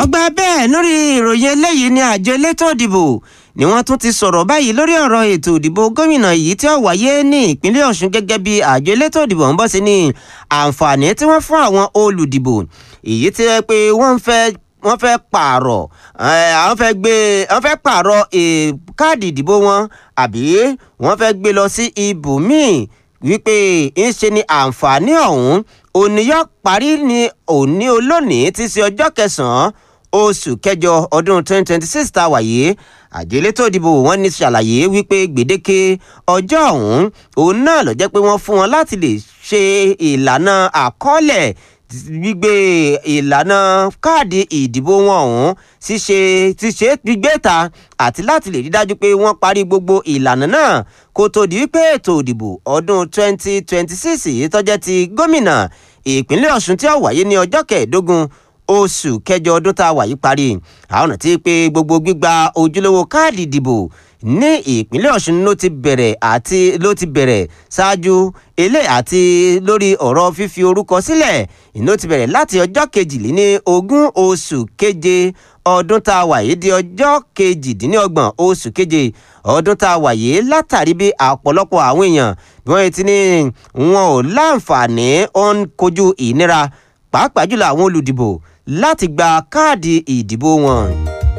ọgbà bẹ́ẹ̀ lórí ìròyìn eléyìí ni àjọ elétò ìdìbò ni wọ́n tún ti sọ̀rọ̀ báyìí lórí ọ̀rọ̀ ètò ìdìbò gómìnà yìí tí ó wáyé ní ìpínlẹ̀ Ọ̀ṣun gẹ́gẹ́ bí àjọ elétò ìdìbò ń bọ̀ sí ní àǹfààní tí wọ́n fún àwọn olùdìbò èyí tí wọ́n pé wọ́n ń fẹ́ wọ́n fẹ́ pààrọ̀ àwọn fẹ́ gbé wọ́n fẹ́ pààrọ̀ káàdì ìdìbò wọn àbí wọ́n fẹ́ gbé lọ sí ibòmíì wípé ń ṣe ni àǹfààní ọ̀hún òní yóò parí ní òní olónìí tí í ṣe ọjọ́ kẹsàn-án oṣù kẹjọ ọdún 2026 tá a wà yìí àjọ elétò ìdìbò wọn ní ṣàlàyé wípé gbèdéke ọjọ́ ọ̀hún òun náà ló jẹ́ pé wọ́n fún wọn láti lè ṣe ìlànà àkọọ́lẹ̀ gbígbé ìlànà káàdì ìdìbò wọn ọ̀hún ṣíṣe ṣíṣe gbígbé ta àti láti lè rí dájú pé wọ́n parí gbogbo ìlànà náà kó tó di wípé ètò ìdìbò ọdún 2026 yìí tó jẹ́ ti gómìnà ìpínlẹ̀ Ọ̀ṣun tí ó wáyé ní ọjọ́ kẹẹ̀ẹ́dógún oṣù kẹjọ ọdún tá a wà yìí parí àwọn àti pé gbogbo gbígba ojúlówó káàdì ìdìbò ní ìpínlẹ̀ Ọ̀ṣun ló ti bẹ̀rẹ̀ àti ló ti bẹ̀rẹ̀ ṣáájú ilé àti lórí ọ̀rọ̀ fífi orúkọ sílẹ̀ ìná ti bẹ̀rẹ̀ láti ọjọ́ kejìléní ogún oṣù keje ọdún tá a wà yìí di ọjọ́ kejìdínlọ́gbọ̀n oṣù keje ọdún tá a wà yìí látàrí bí ọ̀pọ̀lọpọ̀ àwọn èèyàn bí wọ́n ti ní wọn ò láǹfààní ó ń kojú ìnira pàápàá jùlọ àwọn olùdìbò láti gba káàdì ìdìbò wọn.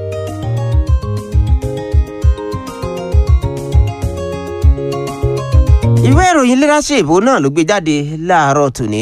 ìwé ìròyìn leadership náà ló gbé jáde láàárọ̀ tòní.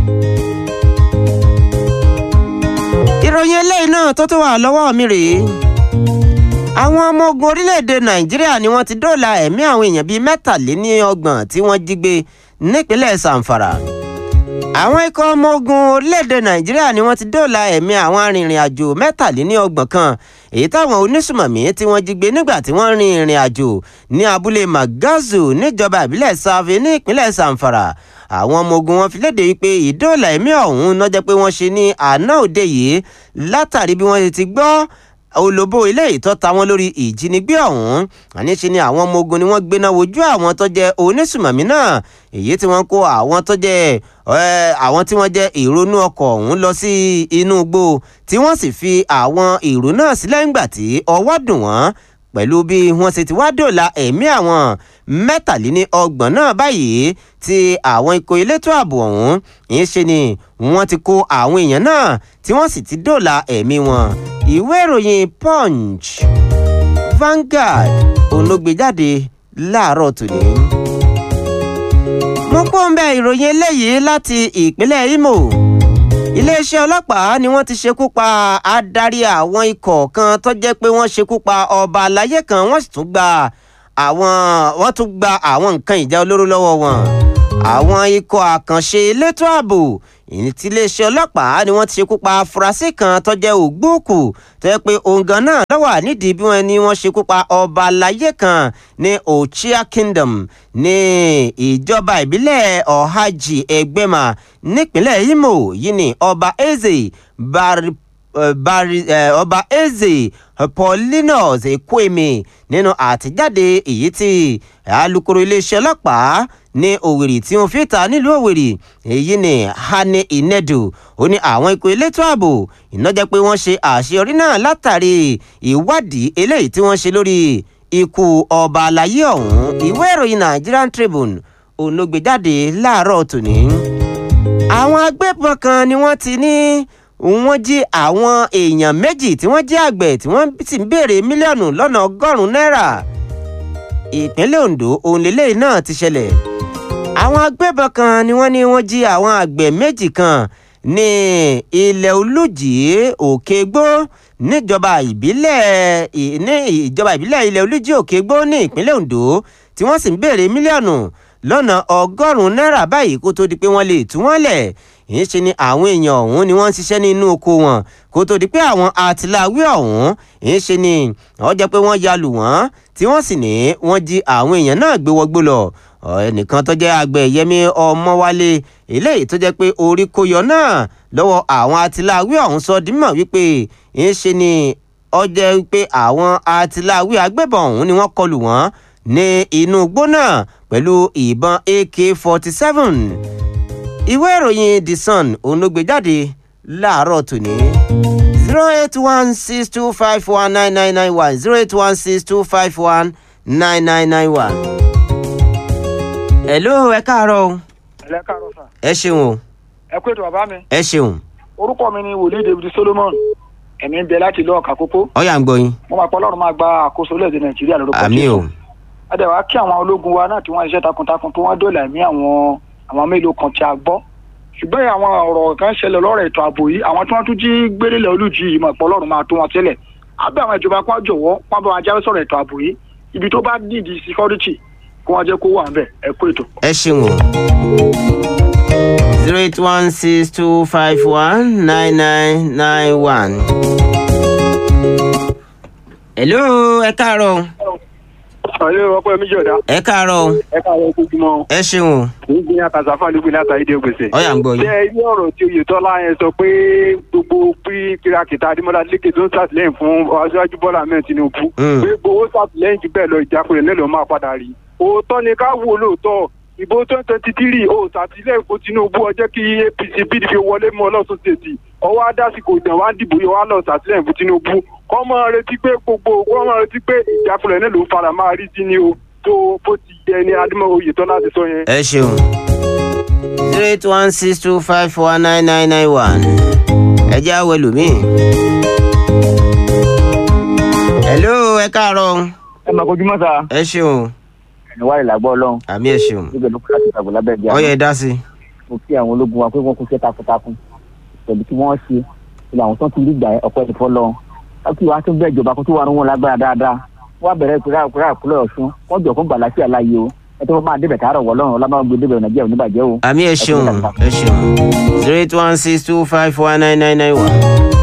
ìròyìn eléyìí náà tó tó wà lọ́wọ́ mi rèé. àwọn ọmọ ogun orílẹ̀-èdè nàìjíríà ni wọ́n ti dóòlà ẹ̀mí àwọn èèyàn bíi mẹ́tàléníọgbọ̀n tí wọ́n jí gbé nípínlẹ̀ sàǹfàrà àwọn ikọ̀ ọmọ ogun orílẹ̀-èdè nàìjíríà ni wọ́n ti dóòlà ẹ̀mí àwọn arìnrìn àjò mẹ́tàléníọgbọ̀n kan èyí táwọn onísùmọ̀mí tí wọ́n jí gbé nígbà tí wọ́n rin ìrìn àjò ní abúlé magazu níjọba ìbílẹ̀ save ní ìpínlẹ̀ zamfara àwọn ọmọ ogun wọn fi léde wípé ìdóòlà ẹ̀mí ọ̀hún náà jẹ́ pé wọ́n ṣe ní àná òde yìí látàrí bí wọ́n ti gbọ́ olóbó ilé ìtọ́ta wọn lórí ìjínigbé ọ̀hún àníṣe ni àwọn ọmọ ogun ni wọ́n gbéná wojú àwọn tó jẹ́ onísùmọ̀mí náà èyí tí wọ́n kó àwọn tó jẹ́ àwọn tí wọ́n jẹ́ ìrònú ọkọ̀ ọ̀hún lọ sí inú igbó tí wọ́n sì fi àwọn ìrò náà sílẹ̀ ńgbà tí ọwọ́ dùn wọ́n pẹ̀lú bí wọ́n ṣe ti wá dòla ẹ̀mí àwọn mẹ́tàléní ọgbọ̀n náà báyìí tí àwọn ikọ̀ elétò ààbò ọ̀hún ń ṣe ni wọ́n ti kó àwọn èèyàn náà tí wọ́n sì ti dòla ẹ̀mí wọn ìwé ìròyìn punch Vanguard olóògbéjáde láàárọ̀ tòní. mo kó ń bẹ ìròyìn eléyìí láti ìpínlẹ̀ Imo iléeṣẹ́ ọlọ́pàá ni wọ́n ti ṣekú pa adarí àwọn ikọ̀ kan tó jẹ́ pé wọ́n ṣekú pa ọba àlàyé kan wọ́n sì tún gba àwọn wọ́n tún gba àwọn nǹkan ìjà olóró lọ́wọ́ wọn àwọn ikọ̀ àkànṣe elétò ààbò ìní tí iléeṣẹ́ ọlọ́pàá ni wọ́n ti ṣekú pa afurasí kan tó jẹ́ ògbóòkù tó yẹ pé òǹgàn náà lọ́wọ́ nídìí bí wọ́n ní wọ́n ṣekú pa ọba aláyé kan ní Ochia Kingdom ní ìjọba ìbílẹ̀ Ọ̀hájì Ẹgbẹ́mà nípínlẹ̀ Imo yìí ni ọba Eze bari bari ọba Eze Paulinus Ekweme nínú àtijáde èyí tí alukoro iléeṣẹ́ ọlọ́pàá ní Òwèrì tí wọ́n fi ta nílùú Òwèrì èyí ni Hane Inedu ó ní àwọn ikọ̀ elétò ààbò ìnájẹ́ pé wọ́n ṣe àṣeyọrí náà látàrí ìwádìí eléyìí tí wọ́n ṣe lórí ikú ọba àlàyé ọ̀hún ìwé ìròyìn Nigerian Tribune ònàgbéjáde láàárọ̀ tòní. àwọn agbébọn kan ni wọ́n ti ní wọ́n jí àwọn èèyàn méjì tí wọ́n jẹ́ àgbẹ̀ tí wọ́n sì ń béèrè mílíọ̀nù lọ́nà ọgọ́rùn-ún náírà ìpínlẹ̀ Ondo òun lélẹ́yìí náà ti ṣẹlẹ̀ àwọn agbébọn kan ni wọ́n ní wọ́n jí àwọn àgbẹ̀ méjì kan ní ilẹ̀ olùjì òkègbó níjọba ìbílẹ̀ ní ìjọba ìbílẹ̀ ilẹ̀ olùjì òkègbó ní ìpínlẹ̀ Ondo tí wọ́n sì ń béèrè mílíọ̀nù lọ́nà ọgọ́rùn-ún náírà báyìí kó tó di pé wọ́n lè tú wọ́n lẹ̀ ń ṣe ni àwọn èèyàn ọ̀hún ni wọ́n ń ṣiṣẹ́ nínú oko wọn kó tó di pé àwọn àtìláwí ọ̀hún ń ṣe ni ó jẹ́ pé wọ́n ya lù wọ́n tí wọ́n sì ní wọ́n jí àwọn èèyàn náà gbé wọgbó lọ ẹnìkan tó jẹ́ àgbẹ̀ Yẹmí Ọmọwálé eléyìí tó jẹ́ pé orí kó yọ náà lọ́wọ́ àwọn àtìláwí ọ̀hún sọ dímọ̀ wípé ń ṣe ni ó jẹ́ pé àwọn àtìláwí agbébọn ọ̀hún ni wọ́n kọlù wọ́n ní inú igbó náà pẹ̀lú ìbọn AK-47 ìwé ìròyìn The Sun òun ló gbé jáde láàárọ̀ tòní zero eight one six two five one nine nine nine one zero eight one six two five one nine nine nine one. hello ẹ káàárọ̀ o ẹlẹ́ káàárọ̀ sà ẹ ṣeun o ẹ kú ètò bàbá mi ẹ ṣeun orúkọ mi ni wòlíì david solomon ẹ̀mí ń bẹ láti ìlú ọ̀kà kókó ọ̀yà ń gbọ́ yín mo máa pọ̀ ọlọ́run máa gba àkóso orílẹ̀-èdè nàìjíríà lórúkọ àmì o adẹ̀wà kí àwọn ológun wa náà tí wọ́n ṣiṣẹ́ takuntakun tó wọ́n dóòlà ẹ̀mí àwọn àwọn mélòó kan tí a gbọ́ ṣùgbọ́n àwọn ọ̀rọ̀ kan ṣẹlẹ̀ lọ́rọ̀ ètò ààbò yìí àwọn tí wọ́n tún jí gbélélẹ̀ olùjì yìí mọ̀ pọ̀ ọlọ́run máa tó wọn sílẹ̀ abẹ́ àwọn ìjọba kan jọ̀wọ́ wọn bá wọn jáwé sọ̀rọ̀ ètò ààbò yìí ibi tó bá dìdí security kí wọ́n jẹ́ kó wà ń bẹ̀ ẹ kú ètò. ẹ ṣeun o zero eight one six two five one nine nine nine one. hello ẹ káàárọ̀ o ọ̀lẹ́ ọkọ mi jọ̀dá ẹ káàárọ̀ o ẹ káàárọ̀ ojúmọ́ ẹ ṣeun o ní gbìyànjú àtàzáfà nígbìn látàrí dé gbèsè. ọ̀yà ń gbọ́ yín ṣé ilé ọ̀rọ̀ tí oyetola yẹn sọ pé gbogbo pí kìràkìtà adémọlá lékè tó ń ṣàtìlẹ́yìn fún aṣáájú bọ́lá ahmed tinubu Mm. pé gbowó ṣàtìlẹ́yìn jù bẹ́ẹ̀ lọ ìjákulẹ̀ náà ló máa padà rí òótọ́ ni ká wò lóòótọ́ ìbò twenty twenty three ó ṣàtìlẹ́yìn fún tinubu ọjọ́ kí apc pdp wọlé mọ́ ọlọ́sùn ṣètì ọwọ́ adásìkò ìdàn wá dìbò yọ wá lọ ṣàtìlẹ́yìn fún tinubu kọ́ mọ́ retí pé gbogbo kọ́ mọ́ retí pé ìjákulẹ̀ náà ló fara máa rí sí ni o tó bó ti yẹ ni adémọ́ oyetola ti sọ yẹn. ẹ ṣeun zero eight one six two five one nine nine nine one ẹ jẹ́ àwọn ẹlòmíì. hello ẹ káàárọ̀ o ẹ máa kojú mọ́ta ẹ ṣeun o ẹni wá ìlàgbọ́ ọlọ́run àmì ẹ ṣeun níbẹ̀ ló kọ́ra ti tàgbọ́ lábẹ́ ìjà ọyẹ dá sí i. mo kí àwọn ológun wa pé wọ́n kú iṣẹ́ takuntakun pẹ̀lú tí wọ́n ṣe ilé àwọn tó ń ti rí ìgbà ọ̀pọ̀ ẹ̀fọ́ lọ láti wàá tún bẹ́ẹ̀ ìjọba kó tó wà ní wọn lágbára dáadáa wọ́n á bẹ̀rẹ̀ ìpínlẹ̀ ìpínlẹ̀ ìpínlẹ̀ ọ̀ṣun wọ́n jọ fún gbàlásì àlàyé o ẹ tó máa débẹ̀ tààrọ̀ wọ́ lọ́rùn ọlámágbé débẹ̀ nàìjíríà ò ní bàjẹ́ o. àmì ẹ ṣeun ẹ ṣeun zero eight one six two five one nine nine nine one.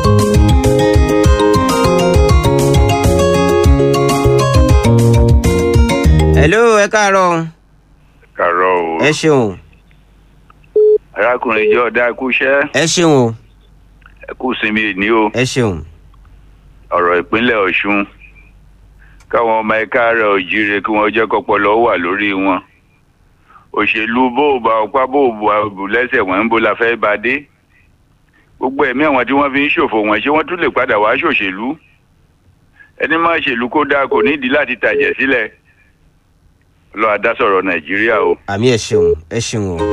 hello ẹ káàárọ̀ o kàrọ o ẹ ṣeun arákùnrin jọ dá ikú iṣẹ́ ẹ ṣeun o ẹ kú sinmi ní o ẹ ṣeun ọ̀rọ̀ ìpínlẹ̀ Ọ̀ṣun káwọn ọmọ ẹ̀ka rẹ̀ òjìire kí wọ́n jẹ́ kọ́pọlọ wà lórí wọn òṣèlú bó o bá ọpá bó o bù lẹ́sẹ̀ wọ́n ń bo la fẹ́ bá dé gbogbo ẹ̀mí àwọn tí wọ́n fi ń ṣòfò wọn ṣé wọ́n tún lè padà wá ṣòṣèlú ẹni máa ṣèlú kó dáa kò nídìí láti tàjẹ̀ sílẹ̀ lọ́ọ́ adásọ̀rọ̀ Nàìjíríà o. àmì ẹ ṣeun ẹ ṣeun o.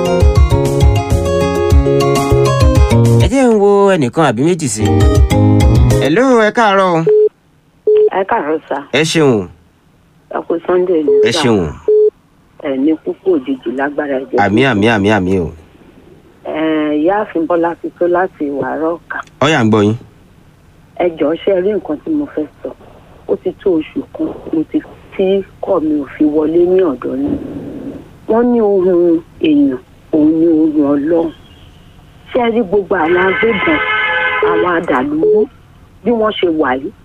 ẹ jẹ́ ń wo ẹnìkan àbí méjì sí i. hello ẹ káàárọ̀ o ẹ káàárọ̀ sá ẹ ṣeun o ẹ kú sunday ní ẹ sá ṣeun o ẹ ní púpọ̀ òjijì lágbára ẹ̀jẹ̀ àmì àmì àmì àmì o ẹ ìyáàfin bọ́lá ti tó láti wàárọ̀ ọ̀kà ọyà ń gbọ́ yín ẹ jọ̀ọ́ ṣe rí nǹkan tí mo fẹ́ sọ ó ti tó oṣù kan mo ti tí kọ́ mi ò fi wọlé ní ọ̀dọ́ ni wọ́n ní ohun èèyàn òun ní ohun ọlọ́run ṣé ẹ rí gbogbo àwọn agbébọn àwọn adàlúrú bí wọ́n ṣe wà yìí